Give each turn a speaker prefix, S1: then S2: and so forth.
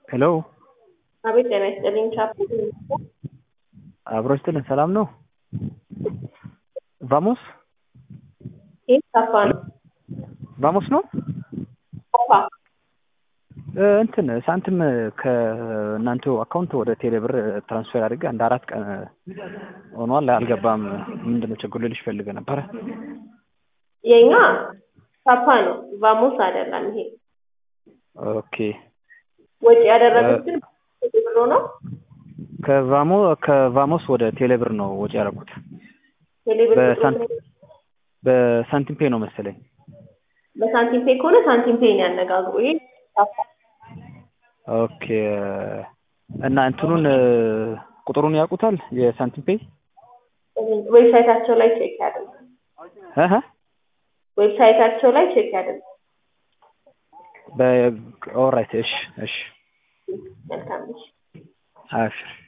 S1: ሄሎ
S2: አቤት ጤና ይስጥልኝ ቻፕ
S1: አብሮ ይስጥልን። ሰላም ነው? ቫሞስ
S2: ይህ ካፋ ነው።
S1: ቫሞስ ነው?
S2: ካፋ
S1: እ እንትን ሳንቲም ከእናንተ አካውንት ወደ ቴሌ ብር ትራንስፈር አድርጌ አንድ አራት ቀን ሆኗል። አልገባም። ምንድነው ችግሩ ልልሽ ፈልገ ነበረ።
S2: የኛ ካፋ ነው፣ ቫሞስ አይደለም። ይሄ
S1: ኦኬ
S2: ወጪ ያደረጉት ግን ብሎ ነው።
S1: ከቫሞ ከቫሞስ ወደ ቴሌ ብር ነው ወጪ ያደረኩት።
S2: ቴሌብር
S1: በሳንቲም በሳንቲም ፔ ነው መሰለኝ።
S2: በሳንቲም ፔ ከሆነ ሳንቲም ፔን ያነጋግሩ። ይሄ ካፋ
S1: ኦኬ እና እንትኑን ቁጥሩን ያውቁታል የሳንቲም ፔ
S2: ዌብሳይታቸው ላይ ቼክ ያድርጉ።
S1: እህ
S2: ዌብሳይታቸው ላይ ቼክ ያድርጉ።
S1: በኦራይት እሺ እሺ
S2: መልካም እሺ።
S1: አብሽር